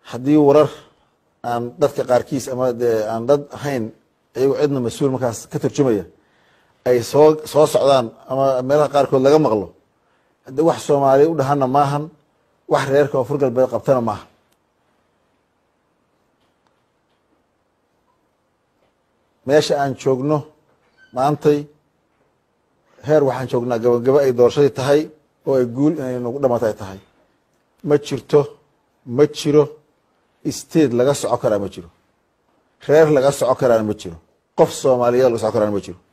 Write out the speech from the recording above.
haddii warar aan dadka qaarkiis ama dee aan dad ahayn iyago cidna mas-uul markaas ka turjumaya ay soo soo socdaan ama meelaha qaarkood laga maqlo haddii wax soomaaliya u dhahana maahan wax reerka oo fur galbeed qabtana maaha meesha aan joogno maantay heer waxaan joognaa gabagabo ay doorashadii tahay oo ay guul inay nagu dhamaata ay tahay ma jirto ma jiro state laga soco karaa ma jiro reer laga soco karaana ma jiro qof soomaaliyeed laga soco karaana ma jiro